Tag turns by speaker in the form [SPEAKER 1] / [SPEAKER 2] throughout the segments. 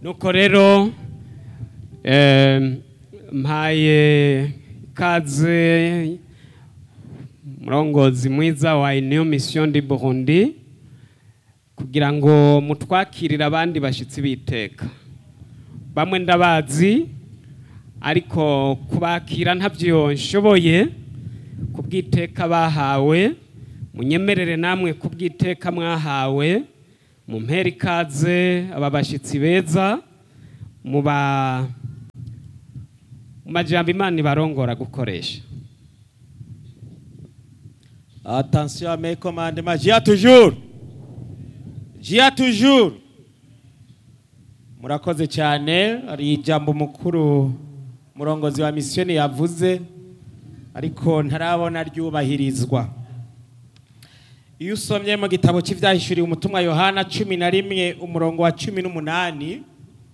[SPEAKER 1] nuko rero eh, mpaye kaze murongozi mwiza wa Union Mission du Burundi kugira ngo mutwakirire abandi bashitsi biteka bamwe ndabazi ariko kubakira ntabyo nshoboye kubwiteka bahawe munyemerere namwe kubwiteka mwahawe mu mpera ikaze aba bashyitsi beza mu ba mu majambo imana ibarongora gukoresha
[SPEAKER 2] Attention à mes commandements. J'y a toujours. J'y a toujours. Murakoze cyane hari ijambo mukuru murongozi wa misiyoni yavuze ariko ntarabona ryubahirizwa iyo usomye mu gitabo cy'ibyahishuriwe umutumwa yohana cumi na rimwe umurongo wa cumi n'umunani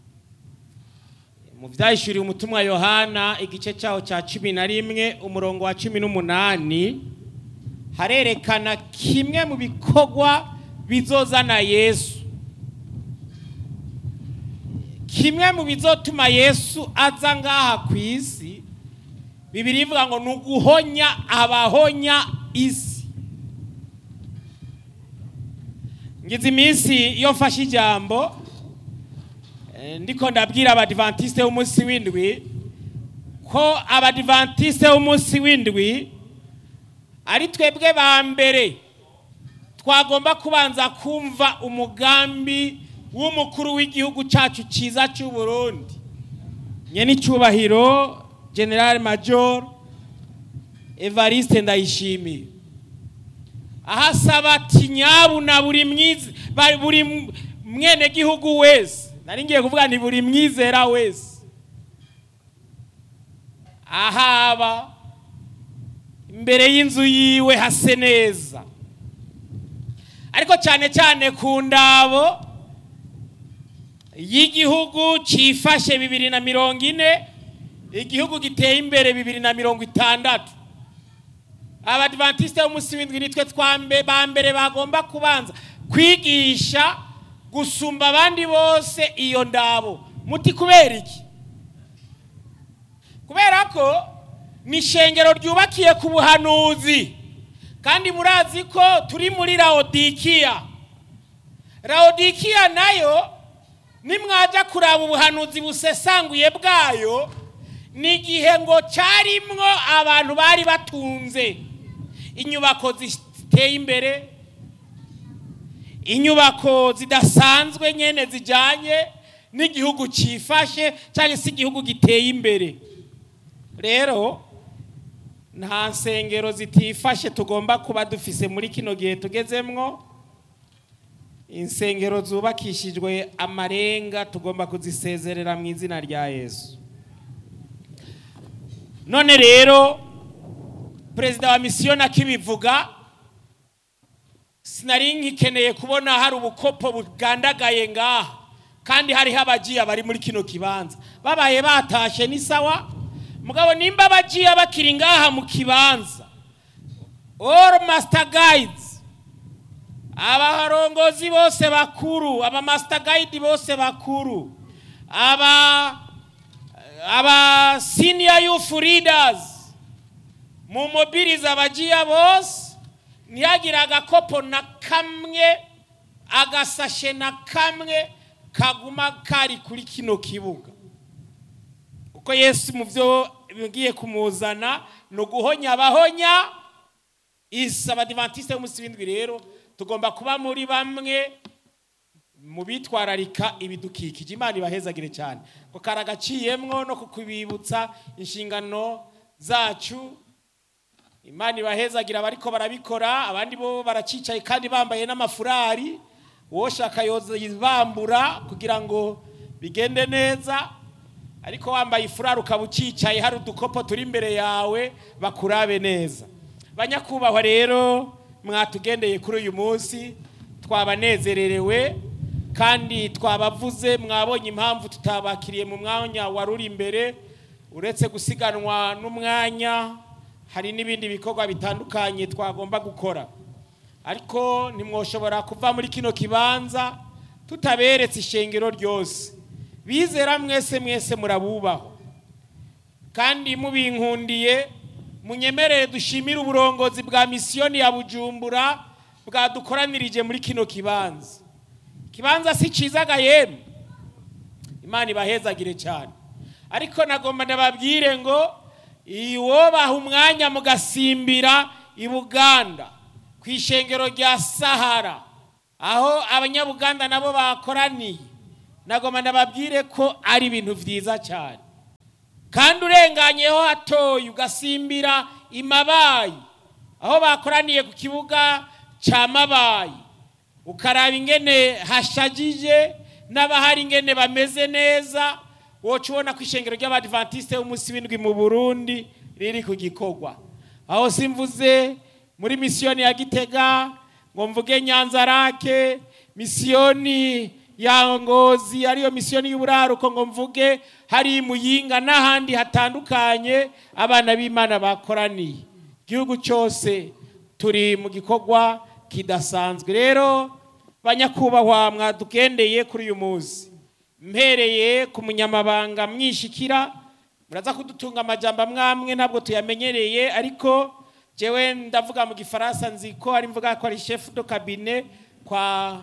[SPEAKER 2] mu byahishuriwe umutumwa yohana igice cyaho cya cumi na rimwe umurongo wa cumi n'umunani harerekana kimwe mu bikorwa bizozana yesu kimwe mu bizotuma yesu aza ngaha ku isi bibiri ivuga ngo ni uguhonya abahonya isi ngize iminsi iyo mfashe ijambo eh, ndiko ndabwira abadivantisite b'umunsi w'indwi ko abadivantisite b'umunsi w'indwi ari twebwe ba mbere twagomba kubanza kumva umugambi w'umukuru w'igihugu cyacu cyiza cy'u Burundi nyene icyubahiro general major evariste ndayishimiye ahasaba ati nyabu na buri mwize ba- buri mwene gihugu wese nari ngiye kuvuga ni buri mwizera wese ahaba imbere y'inzu yiwe hase neza ariko cyane cyane ku ndabo y'igihugu cyifashe bibiri na mirongo ine igihugu giteye imbere bibiri na mirongo itandatu abadivantisite b'umunsi w'indwi nitwe twambe ba mbere bagomba kubanza kwigisha gusumba abandi bose iyo ndabo muti kubera iki kubera ko ni ishengero ryubakiye ku buhanuzi kandi murazi ko turi muri rawodikiya rawodikiya nayo nimwajya kuraba ubuhanuzi busesanguye bwayo ni igihe ngo cyarimwo abantu bari batunze inyubako ziteye imbere inyubako zidasanzwe nyine zijyanye n'igihugu cyifashe cyangwa se igihugu giteye imbere rero nta nsengero zitifashe tugomba kuba dufise muri kino gihe tugezemwo insengero zubakishijwe amarenga tugomba kuzisezerera mu izina rya yesu none rero perezida wa misiyoni akibivuga sinari nkikeneye kubona hari ubukopo bugandagaye ngaha kandi hariho abagiye bari muri kino kibanza babaye batashe ni sawa mugabo nimba abagiye bakiri ngaha mu kibanza all master guides abarongozi bose bakuru aba master guide bose bakuru aba aba senior youth leaders mu mobiriza abagiye bose ntihagire agakopo na kamwe agasashe na kamwe kaguma kari kuri kino kibuga kuko yesu mu byo bigiye kumuzana ni uguhonya abahonya isi abadivantisite b'umunsi w'indwi rero tugomba kuba muri bamwe mu bitwararika ibidukikije imana ibahezagire cyane ko karagaciyemwo no kukubibutsa inshingano zacu imana ibahezagira abariko barabikora abandi bo baracicaye kandi bambaye n'amafurari woshaka bambura kugira ngo bigende neza ariko wambaye ifurari ukaba ucicaye hari udukopo turi imbere yawe bakurabe neza banyakubahwa rero mwatugendeye kuri uyu munsi twabanezererewe kandi twabavuze mwabonye impamvu tutabakiriye mu mwanya wari uri imbere uretse gusiganwa n'umwanya hari n'ibindi bikorwa bitandukanye twagomba gukora ariko ntimwoshobora kuva muri kino kibanza tutaberetse ishengero ryose bizera mwese mwese murabubaho kandi mubinkundiye munyemerere dushimire uburongozi bwa misiyoni ya bujumbura bwadukoranirije muri kino kibanza ikibanza si cyiza ga yemwe imana ibahezagire cyane ariko nagomba ndababwire ngo iwo baha umwanya mugasimbira i buganda ku ishengero rya sahara aho abanyabuganda nabo bakoraniye nagomba ndababwire ko ari ibintu byiza cyane kandi urenganyeho hatoya ugasimbira imabayi aho bakoraniye ku kibuga cya mabayi ukaraba ingene hashagije n'abahari ingene bameze neza woca ubona ko ishengero ry'abadivantisite b'umunsi w'indwi mu burundi riri ku gikorwa aho simvuze muri misiyoni ya gitega ngo mvuge nyanza rake misiyoni ya ngozi ariyo misiyoni y'uburaruko ngo mvuge hari muyinga n'ahandi hatandukanye abana b'imana bakoraniye igihugu cyose turi mu gikorwa kidasanzwe rero banyakubahwa mwadugendeye kuri uyu munsi mpereye ku munyamabanga mwishikira muraza kudutunga amajambo amwamwe ntabwo tuyamenyereye ariko jewe ndavuga mu gifaransa nzi ko ari mvuga ko ari chef de cabinet kwa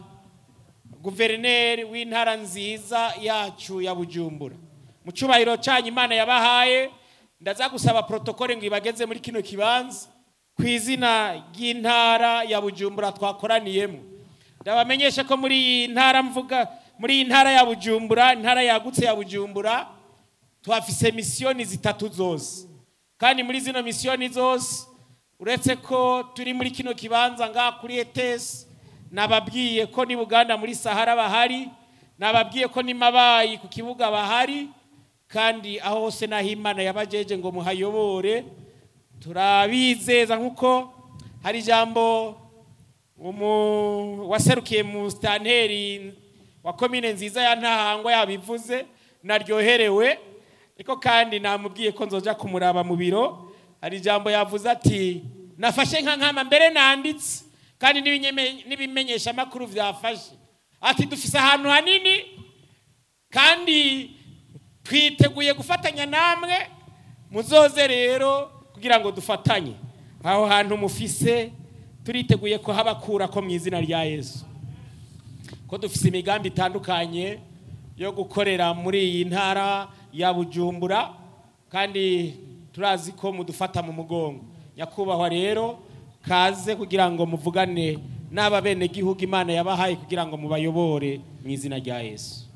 [SPEAKER 2] guverineri w'intara nziza yacu ya bujumbura mu cyubahiro cyanyu imana yabahaye ndaza gusaba protokole ngo ibageze muri kino kibanza ku izina ry'intara ya bujumbura twakoraniyemo ndabamenyesha ko muri iyi ntara mvuga muri iyi ntara ya bujumbura intara yagutse ya bujumbura tuhafise misiyoni zitatu zose kandi muri zino misiyoni zose uretse ko turi muri kino kibanza ngaha kuri etesi nababwiye ko ni buganda muri sahara bahari nababwiye ko ni mabayi ku kibuga bahari kandi aho hose n'aho imana yabajeje ngo muhayobore turabizeza nk'uko hari ijambo waserukiye mu sitanteri wa komine nziza ya ntahangwa yabivuze naryoherewe ariko kandi namubwiye ko nzoja kumuraba mu biro hari ijambo yavuze ati nafashe nka nkama mbere nanditse kandi n'ibimenyesha amakuru byafashe ati dufise ahantu hanini kandi twiteguye gufatanya namwe muzoze rero kugira ngo dufatanye aho hantu mufise turiteguye ko habakura ko mu izina rya yesu ko dufise imigambi itandukanye yo gukorera muri iyi ntara ya bujumbura kandi turazi ko mudufata mu mugongo nyakubahwa rero kaze kugira ngo muvugane n'aba bene gihugu imana yabahaye kugira ngo mubayobore mu izina rya yesu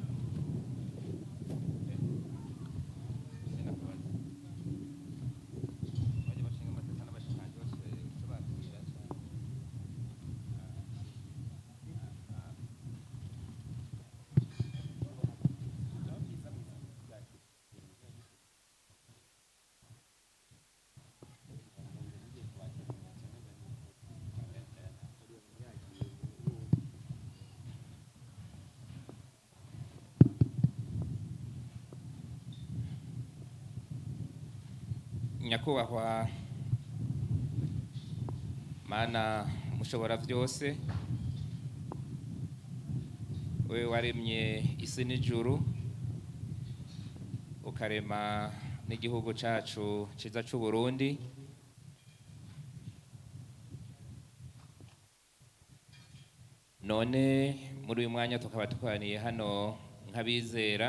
[SPEAKER 3] nyakubahwa mana mushobora byose wewe waremye isi n'ijuru ukarema n'igihugu cyacu cyiza cy'u Burundi none muri uyu mwanya tukaba tukoraniye hano nk'abizera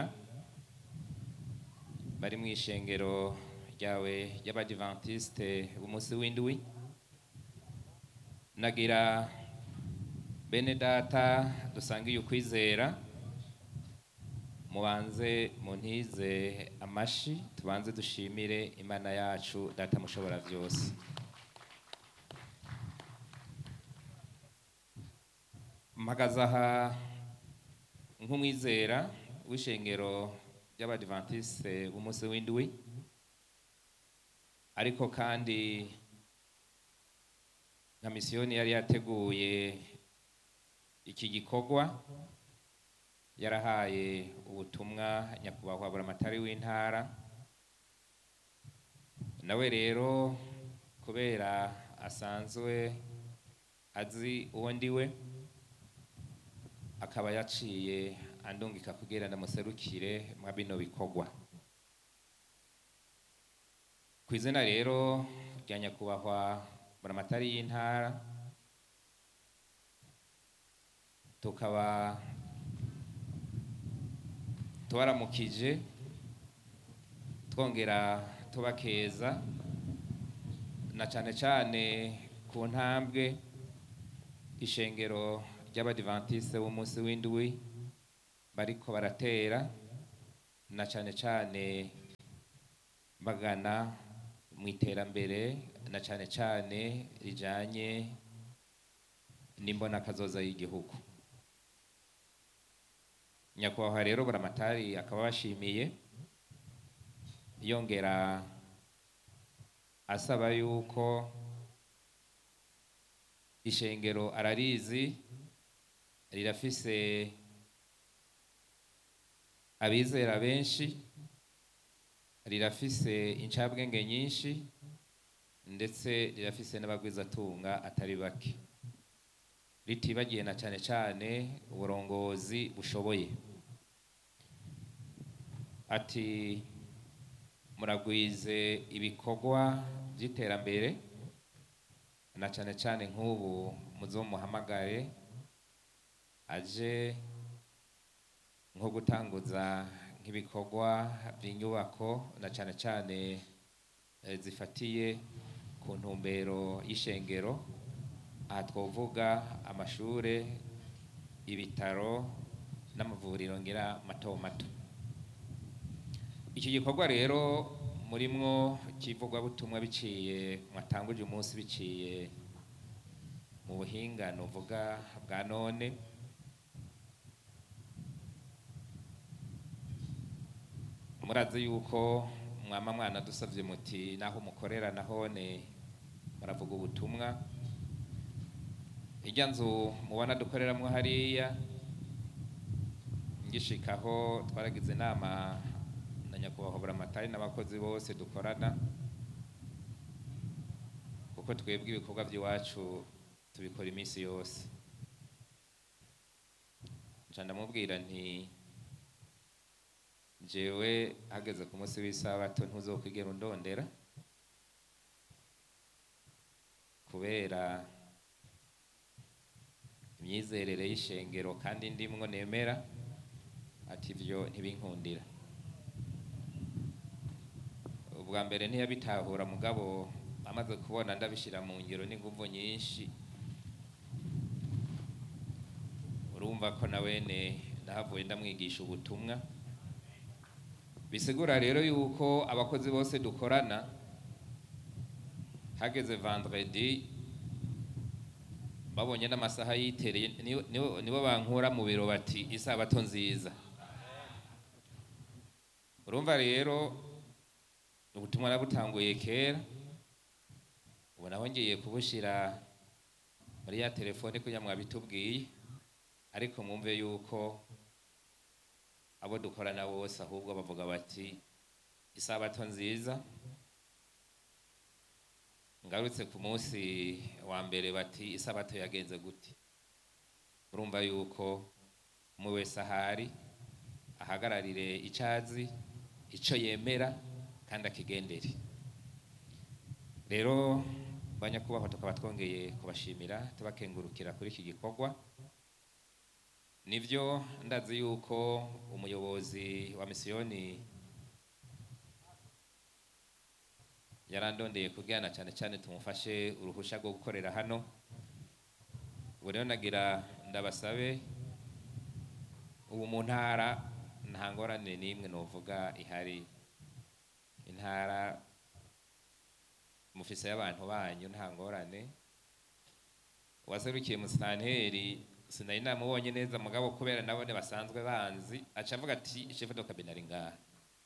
[SPEAKER 3] bari mu ishengero ryawe ry'abadivantisite umunsi w'indwi nagira bene data dusangiye ukwizera mubanze muntize amashi tubanze dushimire imana yacu data mushobora byose mpagaze aha nk'umwizera w'ishengero ry'abadivantisite b'umunsi w'indwi ariko kandi nka misiyoni yari yateguye iki gikorwa yarahaye ubutumwa nyakubahwa buramatari w'intara nawe rero kubera asanzwe azi uwo ndiwe akaba yaciye andungika kugira ndamuserukire mwa bino bikorwa ku izina rero rya nyakubahwa buramatari y'intara tukaba tubaramukije twongera tubakeza na cane cane ku ntambwe ishengero ry'abadivantiste b'umunsi w'indwi bariko baratera na cane cane bagana mu iterambere na cane cane rijanye n'imbonakazoza y'igihugu nyakubahwa rero buramatari akaba bashimiye yongera asaba yuko ishengero ararizi rirafise abizera benshi rirafise incabwenge nyinshi ndetse rirafise n'abagwizatunga atari bake ritibagiye na cane cane uburongozi bushoboye ati muragwize ibikorwa by'iterambere na cane cane nk'ubu muzomuhamagare aje nko gutanguza nk'ibikorwa by'inyubako na cane cane eh, zifatiye ku ntumbero y'ishengero aha twovuga amashure ibitaro n'amavuriro ngira mato mato iki gikorwa rero murimwo butumwa biciye mwatanguje umunsi biciye mu buhinga nuvuga bwa none murazi yuko mwama mwana dusavye muti naho mukorera nahone muravuga ubutumwa irya nzu mubona dukoreramwo hariya ngishikaho twaragize inama na nyakubahwa buramatari n'abakozi bose dukorana kuko twebwe ibikorwa by'iwacu tubikora iminsi yose nca ndamubwira nti jewe hageze ku munsi w'isabato ntuzokwigera undondera kubera imyizerere y'ishengero kandi ndimwo nemera ati ivyo ntibinkundira ubwa mbere ntiyabitahura mugabo amaze kubona ndabishira mu ngiro n'inguvu nyinshi urumva ko na wene nahavuye ndamwigisha ubutumwa bisigura rero yuko abakozi bose dukorana hageze vendredi babonye n'amasaha yitereye nibo- nibo- nibo bankura mu biro bati isabato nziza urumva rero ubutumwa nabutanguye kera ubu naho ngiye kubushira muri ya telefone kugira mwabitubwiye ariko mwumve yuko abo dukorana bose ahubwo bavuga bati isabato nziza ngarutse ku munsi wa mbere bati isabato yagenze gute urumva yuko umwe wese ahari ahagararire icazi ico yemera kandi akigendere rero banyakubahwa tukaba twongeye kubashimira tubakengurukira kuri iki gikorwa nivyo ndazi yuko umuyobozi wa misiyoni yarandondeye kugirana cyane cyane tumufashe uruhusha rwo gukorera hano ubu rero nagira ndabasabe ubu mu ntara nta ngorane n'imwe novuga ihari intara mufise y'abantu banyu nta ngorane uwaserukiye musitanteri sinari namubonye neza mugabo kubera nabone basanzwe banzi aca avuga ati shefu do kabine ari ngaha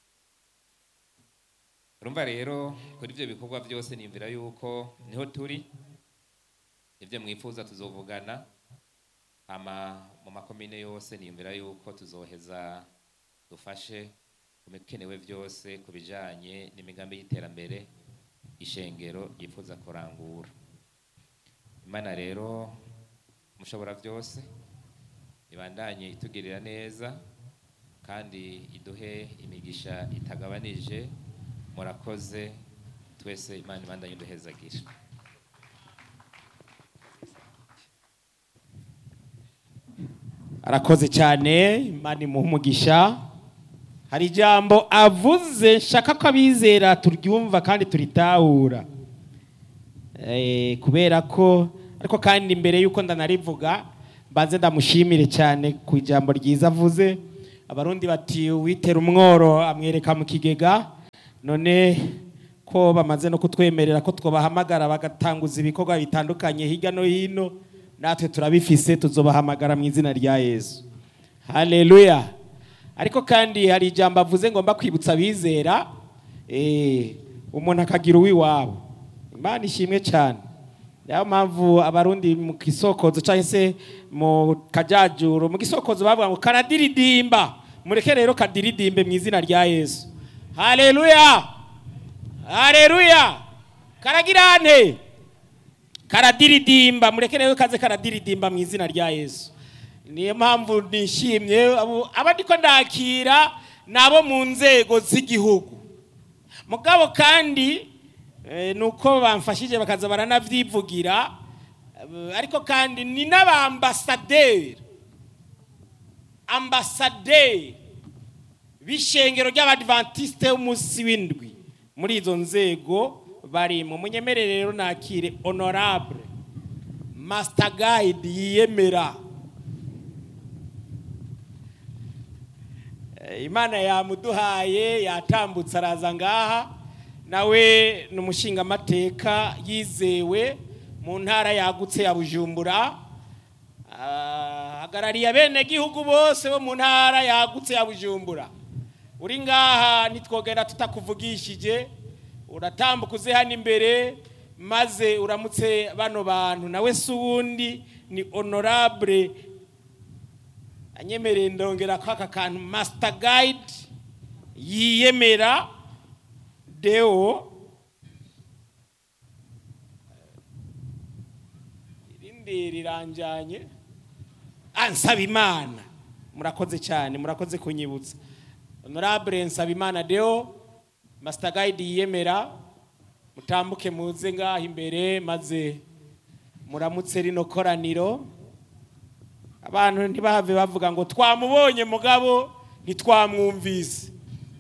[SPEAKER 3] urumva rero kuri ibyo bikorwa byose nimvira yuko niho turi ibyo mwifuza tuzovugana ama mu makomine yose nimvira yuko tuzoheza dufashe ku bikenewe byose ku bijanye n'imigambi y'iterambere ishengero yifuza kurangura imana rero mushobora byose ibandanye itugirira neza kandi iduhe imigisha itagabanije murakoze twese imana ibandanye iduhezagira
[SPEAKER 2] arakoze cyane imana imuha umugisha hari ijambo avuze nshaka ko abizera turyumva kandi turitahura Eh, kubera ko ariko kandi mbere y'uko ndanarivuga mbanze ndamushimire cyane ku ijambo ryiza avuze abarundi bati uwitera umworo amwereka mu kigega none ko bamaze no kutwemerera ko twabahamagara bagatanguza ibikorwa bitandukanye hirya no hino natwe turabifise tuzobahamagara mu izina rya yesu haleluya ariko kandi hari ijambo avuze ngomba kwibutsa abizera eh, umuntu akagira uw'iwabo imana ishimwe cyane niyo mpamvu abarundi mu gisokozo cyangwa se mu kajyajuru mu gisokozo bavuga ngo karadiridimba mureke rero kadiridimbe mu izina rya yesu haleluya haleluya karagirane karadiridimba mureke rero kaze karadiridimba mu izina rya yesu niyo mpamvu nishimye abo- aba ndiko ndakira ni abo mu nzego z'igihugu mugabo kandi eh, ni uko bamfashije bakaza baranavyivugira eh, ariko kandi ni n'abambasaderi ambasaderi b'ishengero ry'abadventiste b'umunsi w'indwi muri izo nzego barimo munyemerere rero nakire honorable master guide yiyemera Eh, imana yamuduhaye yatambutse araza ngaha nawe ni umushingamateka yizewe mu ntara yagutse ya bujumbura Ah, hagarariye abenegihugu bose bo mu ntara yagutse ya bujumbura uri ngaha ntitwogera tutakuvugishije uratambuka uze hano imbere maze uramutse bano bantu nawe si uwundi ni honorable anyemereye ndongera ko aka kantu master guide yiyemera deo irindi riranjanye ansaba imana murakoze cyane murakoze kunyibutsa honorable nsaba imana deo master guide yiyemera mutambuke muze ngaha imbere maze muramutse rino koraniro abantu ntibahave bavuga ngo twamubonye mugabo ntitwamwumvise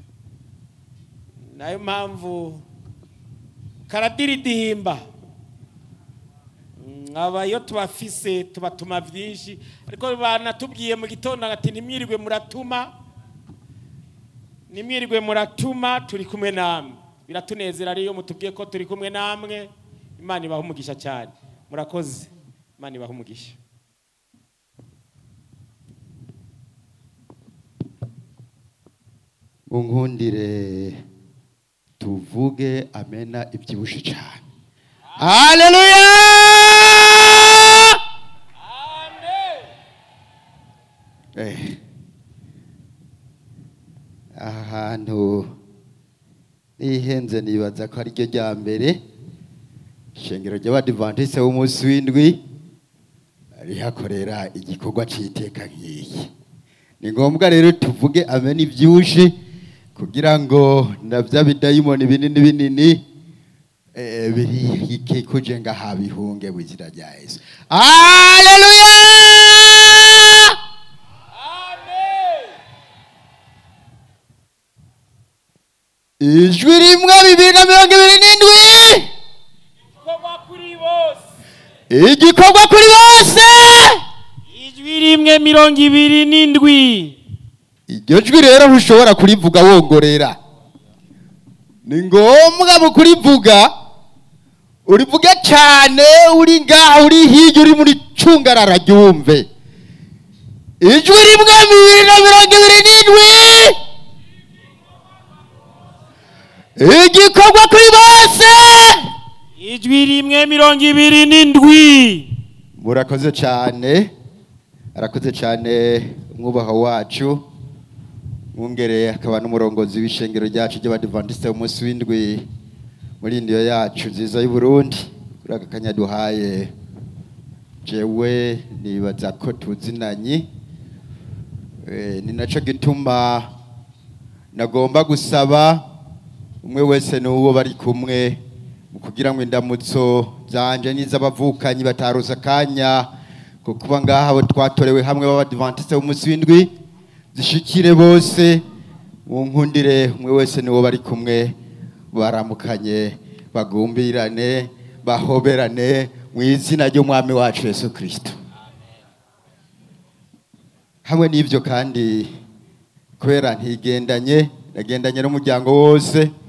[SPEAKER 2] nayo mpamvu karadiridimba Mm, aba iyo tubafise tubatuma byinshi ariko banatubwiye mu gitondo ati ntimwirirwe muratuma nimwirirwe muratuma turi kumwe namwe biratunezera rero iyo mutubwiye ko turi kumwe namwe imana ibaha umugisha cyane murakoze imana ibaha umugisha
[SPEAKER 4] unkundire tuvuge amena ibyibushe cyane haleluya Eh. aha hantu nihenze nibaza ko ari ryo rya mbere ishengero ry'abadivantise b'umunsi w'indwi rihakorera igikorwa cy'iteka nk'iki ni ngombwa rero tuvuge amena ibyushi kugira ngo na bya bidayimoni binini binini eh, birikikuje ngaha bihunge mu izina rya yesu haleluya ijwi rimwe bibiri na mirongo ibiri n'indwi
[SPEAKER 2] igikorwa kuri bose
[SPEAKER 4] igikorwa kuri bose
[SPEAKER 2] ijwi rimwe mirongo ibiri n'indwi
[SPEAKER 4] iryo jwi rero ntushobora kurivuga wongorera ni ngombwa mu kurivuga urivuge cyane uri ngaha uri hirya uri muri cungarara ryumve ijwi rimwe bibiri na mirongo ibiri n'indwi igikorwa kuri bose
[SPEAKER 2] ijwi rimwe mirongo ibiri n'indwi
[SPEAKER 4] murakoze cyane arakoze cyane umwubaha wacu mwungere akaba n'umurongozi w'ishengero ryacu ry'abadivantisite umunsi w'indwi muri indiyo yacu nziza y'u Burundi kuri aka kanya duhaye jewe nibaza ko tuzinanye Eh, ni nacyo gituma nagomba gusaba umwe wese n'uwo bari kumwe mu kugira ngo indamutso zanje n'iz'abavukanyi bataruza akanya ko kuba ngaha abo twatorewe hamwe b'abadivantisite b'umunsi w'indwi zishikire bose mu nkundire umwe wese n'uwo bari kumwe baramukanye bagumbirane bahoberane mu izina ry'umwami wacu yesu kirisito hamwe n'ibyo kandi kubera ntigendanye nagendanye n'umuryango wose